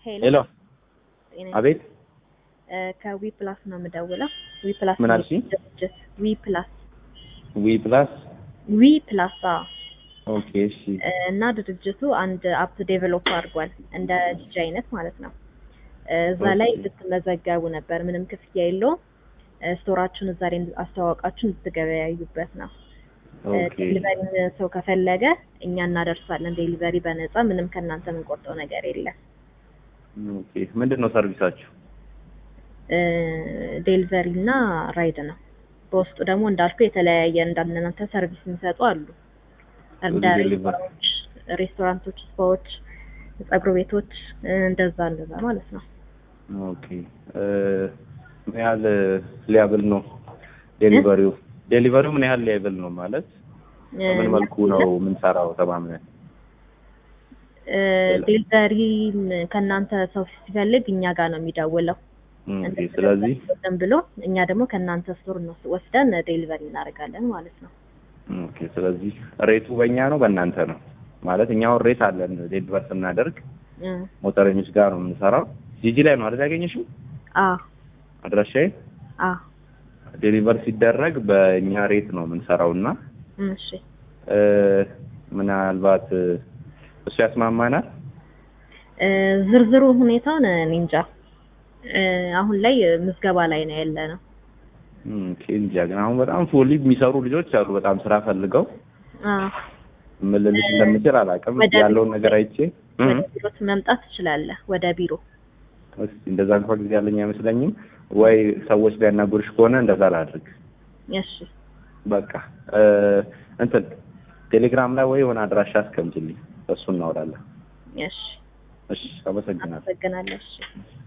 ሄሎ ሄሎ ጤና አቤት እ ከዊ ፕላስ ነው የምደውለው። ዊ ፕላስ ምን አልሽኝ? ድርጅት ዊ ፕላስ ዊ ፕላስ ዊ ፕላስ አዎ። ኦኬ እሺ እ እና ድርጅቱ አንድ አፕ ዴቨሎፕ አድርጓል እንደ ዲጂ አይነት ማለት ነው። እ እዛ ላይ ኦኬ። ልትመዘገቡ ነበር፣ ምንም ክፍያ የለውም። እ ስቶራችሁን እዛ ላይ አስተዋወቃችሁ እንድትገበያዩበት ነው። እ ኦኬ ዴሊቨሪ ሰው ከፈለገ እኛ እናደርሳለን። ዴሊቨሪ በነፃ ምንም ከእናንተ የምንቆርጠው ነገር የለም። ኦኬ ምንድን ነው ሰርቪሳችሁ? እ ዴሊቨሪ እና ራይድ ነው። በውስጡ ደግሞ እንዳልኩ የተለያየ እንዳንናንተ ሰርቪስ የሚሰጡ አሉ። እንደ ዴሊቨሪ ሬስቶራንቶች፣ ሬስቶራንቶች፣ ስፓዎች፣ ፀጉር ቤቶች እ እንደዛ እንደዛ ማለት ነው። ኦኬ እ ምን ያህል ሊያብል ነው ዴሊቨሪው? ዴሊቨሪው ምን ያህል ሊያብል ነው ማለት እ በምን መልኩ ነው የምንሰራው ተማምነን? እ ዴሊቨሪ ከእናንተ ሰው ሲፈልግ እኛ ጋር ነው የሚደውለው። ኦኬ ስለዚህ ዝም ብሎ እኛ ደግሞ ከእናንተ ስቶር ነው ወስደን ዴሊቨሪ እናደርጋለን ማለት ነው። ኦኬ ስለዚህ ሬቱ በእኛ ነው በእናንተ ነው ማለት እኛው ሬት አለን ዴሊቨር ስናደርግ እ ሞተረኞች ጋር ነው የምንሰራው። ጂጂ ላይ ነው አይደል ያገኘሽው አ አድራሻዬ? አ ዴሊቨር ሲደረግ በእኛ ሬት ነው የምንሰራው እና እሺ እ ምናልባት እ እሱ ያስማማናል። እ ዝርዝሩ ሁኔታውን እኔ እንጃ። እ አሁን ላይ ምዝገባ ላይ ነው ያለ ነው። ኦኬ እንጃ ግን አሁን በጣም ፉሊ የሚሰሩ ልጆች አሉ በጣም ስራ ፈልገው አ ምን ልልሽ እንደምችል አላውቅም። ወደ ያለውን ነገር አይቼ እ ወደ ቢሮ መምጣት ትችላለህ። ወደ ቢሮ እስኪ እንደዛ እንኳን ጊዜ ያለኝ አይመስለኝም። ወይ ሰዎች ሊያናግሩሽ ከሆነ እንደዛ ላድርግ። እሺ በቃ እ እንትን ቴሌግራም ላይ ወይ የሆነ አድራሻ አስቀምጪልኝ፣ እሱ እናወራለን። እሺ እሺ አመሰግናለሁ። አመሰግናለሁ። እሺ